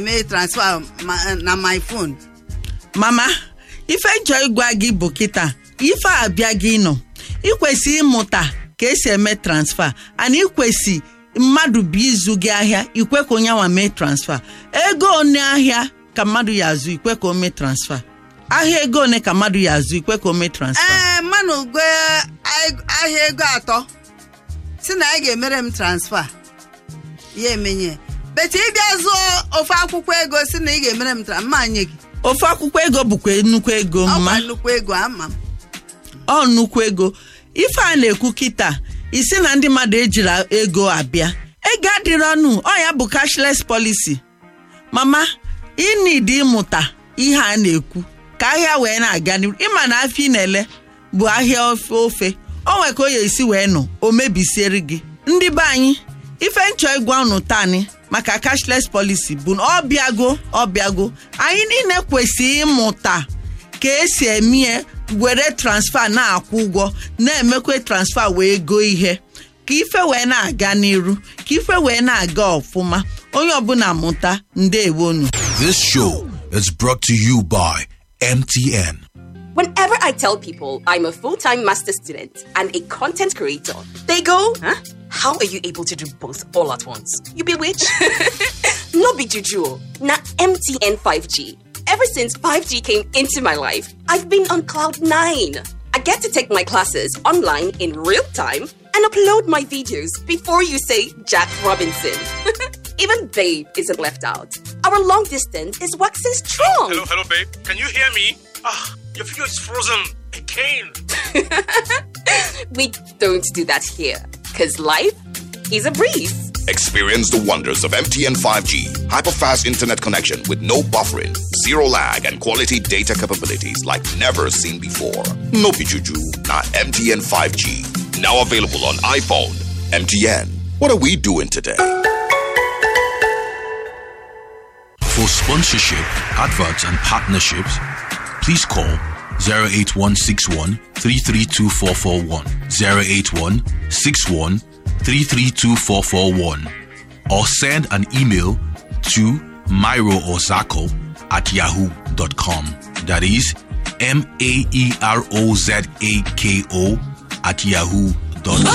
mee transfer ma- na my phone mama ife nchọ ịgwa gị bụ kịta ife a abịa gị nọ ikwesị ịmụta ka esi eme transfa ana ikwesị mmadụ bụ ịzụ gị ahịa ikwe ka onye nwa mee transfa ego one ahịa ka mmadụ ya azụ ikwe ka o mee transfa ahịa ego one ka mmadụ ya azụ ikwe ka o mee transfa ee mmanụ go ahịa ego atọ si na anyị ga-emere m transfer ya emenye bete ịbịa zụọ ofe akwụkwọ ego si na ị ga-emere m transfer mma nye gị ofe akwụkwọ ego bụkwa nnukwu ego ọkwa mma nnukwu ego ama m ọ nnukwu ego ife a na-ekwu kịta isi na ndị mmadụ ejiri ego abịa ego adịrị ọnụ ọ ya bụ cashless policy mama ịnidi ịmụta ihe a na-ekwu ka ahịa wee na-aga n'ihu ịma na afọ ị na-ele bụ ahịa ofe ofe o nwe ka o ya esi wee nọ o mebisiere gị ndị be anyị ife nchọ ịgwa unu tani maka cashless policy bụ na ọ bịago ọ bịago anyị niile kwesịrị ịmụta ka esi emie were transfa na-akwụ ụgwọ na-emekwa transfa wee goo ihe ka ife wee na-aga n'iru ka ife wee na-aga ọfụma onye ọbụla mụta ndewonu This show is brought to you by MTN. Whenever I tell people I'm a full time master student and a content creator, they go, Huh? How are you able to do both all at once? You bewitch? no big juju. Na MTN 5G. Ever since 5G came into my life, I've been on cloud nine. I get to take my classes online in real time and upload my videos before you say Jack Robinson. Even Babe isn't left out. Our long distance is waxing strong. Hello, hello, babe. Can you hear me? Ah, your video is frozen again. We don't do that here. Because life is a breeze. Experience the wonders of MTN 5G. Hyperfast internet connection with no buffering, zero lag, and quality data capabilities like never seen before. No pichuju, not MTN 5G. Now available on iPhone. MTN. What are we doing today? For sponsorship, adverts, and partnerships, please call 08161 332441, 08161 332441, or send an email to myroozako at yahoo.com. That is M A E R O Z A K O at yahoo.com.